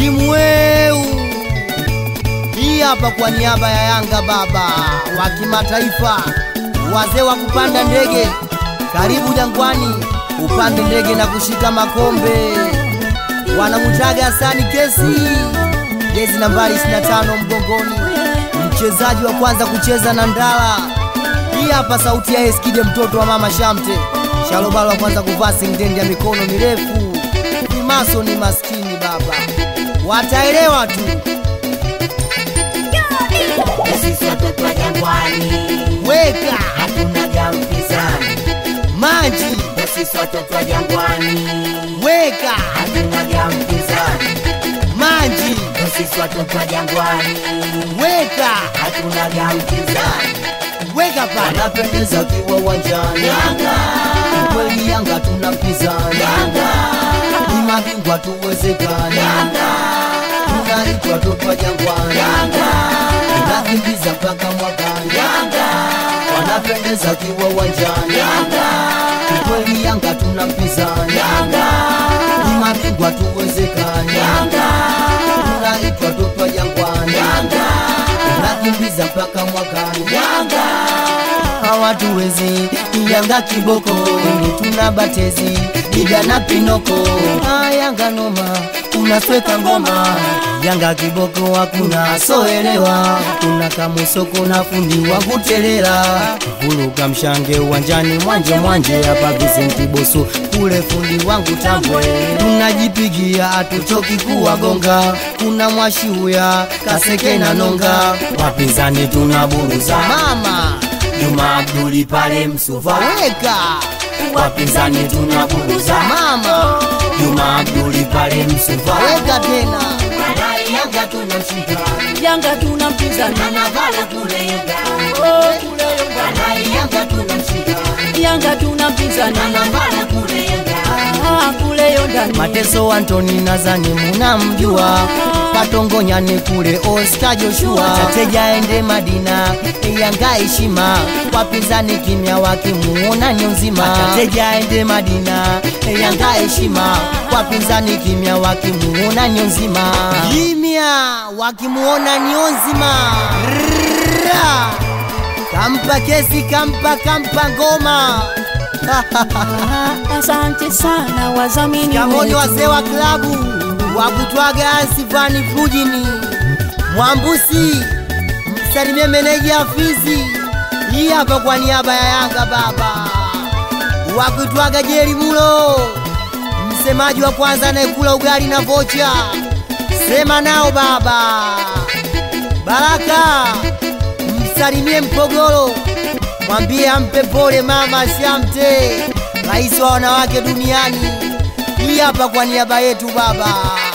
timu weu hii hapa kwa niaba ya Yanga baba wa kimataifa, wazee wa kupanda ndege, karibu Jangwani upande ndege na kushika makombe. Wanamutaga Hasani Kesi, jezi nambari 25 mgongoni, mchezaji wa kwanza kucheza na Ndala. Hii hapa sauti ya Eskide, mtoto wa mama Shamte, Shalobalo wa kwanza kuvaa singtendi ya mikono mirefu. Imaso ni maskini baba, wataelewa tu. Sisi watoto wa Jangwani Weka hatuna gampizani. maji, Sisi watoto wa Jangwani weka hatuna gampizani. maji, Sisi watoto wa Jangwani weka hatuna gampizani. weka pale. anapendeza kiwa uwanjani Yanga kweli Yanga tuna mpinzani Yanga ni mabingwa tuwezekani Yanga tunaitwa topa Jangwani Yanga tunakimbiza mpaka mwakani Yanga wanapendeza kiwa uwanjani Yanga kweli Yanga tuna mpinzani Yanga ni mabingwa tuwezekani Yanga tunaitwa topa Jangwani Yanga tunakimbiza mpaka mwakani Yanga hawatuwezi Yanga kiboko, wengi tuna batezi Diga na Pinoko. Ah, Yanga noma, unasweka ngoma Yanga kiboko hakuna soelewa, kuna kamusoko na fundi wa kutelela Vuruga mshange uwanjani mwanje mwanje, hapa Vicenti Boso kule fundi wangu tambwe, tunajipigia hatuchoki kuwagonga, kuna mwashiuya kaseke na nonga, wapinzani tunaburuza mama Juma Abduli pale Msuva weka wapinzani tunaburuza mama Juma Abduli pale Msuva weka tena Walai Yanga tunamshika Yanga tuna mpinzani na Navala kule Yanga oh, kule Yanga. Walai Yanga tunamshika Yanga tuna mpinzani na Navala kule Yanga ah, kule Yondani Mateso Antoni nazani munamjua Patongonyani kule Oscar Joshua Tateja ende Madina Yanga heshima wapinzani kimya wakimuona nyo nzima Tateja ende Madina Yanga heshima wapinzani kimya wakimuona nyo nzima Kimya wakimuona nyo nzima Rrrra. Kampa kesi kampa kampa ngoma Ah, asante sana wazamini Kamoja wetu. wazee wa klabu wa kutwaga Sivani Fujini Mwambusi, msalimie meneja Afizi. Hii hapa kwa niaba ya Yanga baba wa kutwaga Jeri Mulo, msemaji wa kwanza anayekula ugali na vocha. Sema nao baba Baraka, msalimie Mpogolo, mwambie ampe pole mama Shamte, rais wa wanawake duniani. Hii hapa kwa niaba yetu baba.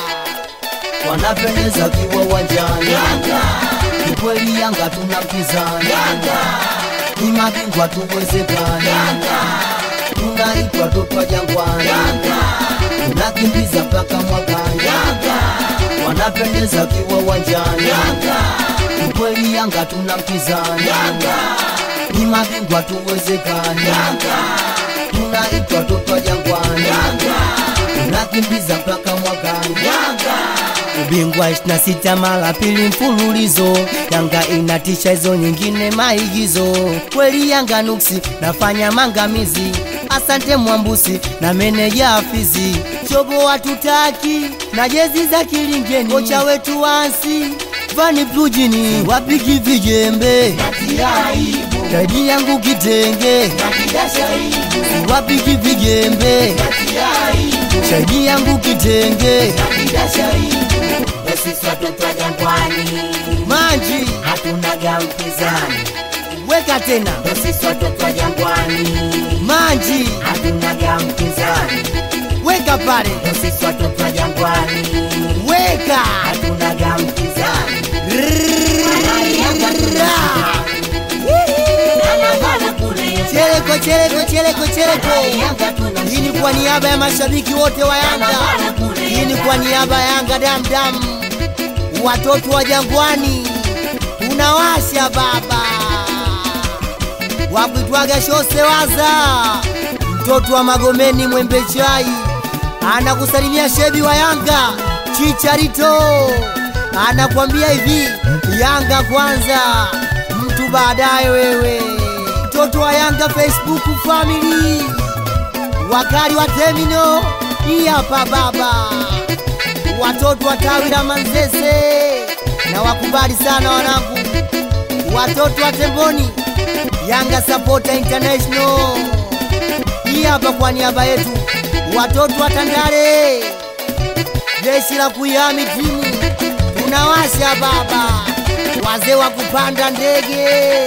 wanapendeza kiwa uwanjani ni kweli Yanga tuna mpinzani ni mabingwa tuwezekani tunaitwa topa Jangwani tunakimbiza mpaka mwakani wanapendeza kiwa uwanjani ni kweli Yanga tuna mpinzani ni mabingwa tuwezekani tunaitwa topa Jangwani tunakimbiza mpaka mwakani Ubingwa 26 mara pili mfululizo, Yanga inatisha hizo nyingine maigizo. Kweli Yanga nuksi nafanya mangamizi. Asante Mwambusi na meneja Afizi, chobo hatutaki na jezi za kilingeni. Kocha wetu wansi Vani Plujini wapiki vijembe, taji yangu kitenge, wapiki vijembe, taji yangu kitenge, Sisi watoto wa Jangwani maji hatuna gampizani. weka tena Sisi watoto wa Jangwani maji hatuna gampizani. weka pale Sisi watoto wa Jangwani weka hatuna gampizani. Rrrra. Na Navala kule Yanga Cheleko cheleko cheleko cheleko Yanga tunamshika hii ni kwa niaba ya mashabiki wote wa Yanga hii ni kwa niaba ya Yanga damdam watoto wa Jangwani tunawasha baba wakuitwaga Shosewaza mtoto wa Magomeni Mwembe Chai anakusalimia shebi wa Yanga Chicharito anakwambia hivi, Yanga kwanza, mtu baadaye wewe. Mtoto wa Yanga Facebook family, wakali wa Temino, hii hapa baba, watoto wa tawi la Manzese na wakubali sana wanangu, watoto wa Temboni, Yanga Supporter International, hii hapa kwa niaba yetu, watoto wa Tandale jeshi la kuihami timu tunawasha baba, wazee wa kupanda ndege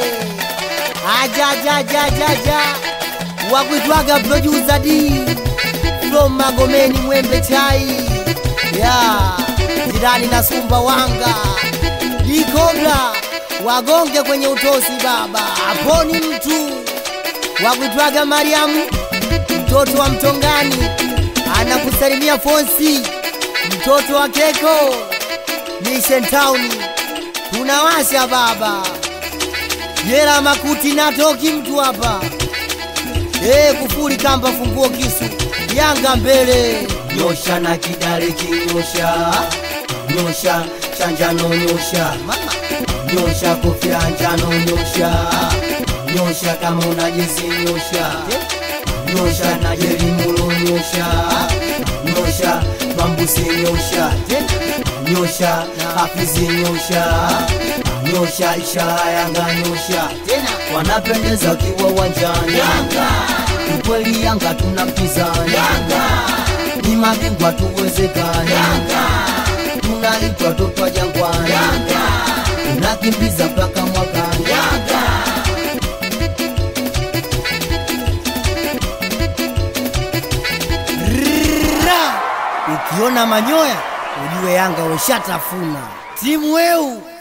ajajajajaja wakuitwaga producer D from Magomeni Mwembe Chai ya jirani na Sumba Wanga Dikobla wagonge kwenye utosi baba, aponi mtu wakuitwaga Mariamu mtoto wa Mtongani anakusalimia Fonsi mtoto wa Keko Mission Town tunawasha baba, jela makuti natoki mtu hapa eh, kufuri kamba funguo kisu Yanga mbele nyosha na kidale kinyosha nyosha chanjano nyosha mama nyosha kofia njano nyosha nyosha kama una jezi nyosha nyosha na jelimulo nyosha nyosha bambusi nyosha nyosha hafizi nyosha nyosha ishara yanga nyosha tena wanapendeza wakiwa uwanjani ukweli yanga tuna mpinzani ni mabingwa tuwezekani tunaitwa totwa jangwani tunakimbiza mpaka mwakani Ra! ukiona manyoya ujue Yanga weshatafuna timu weu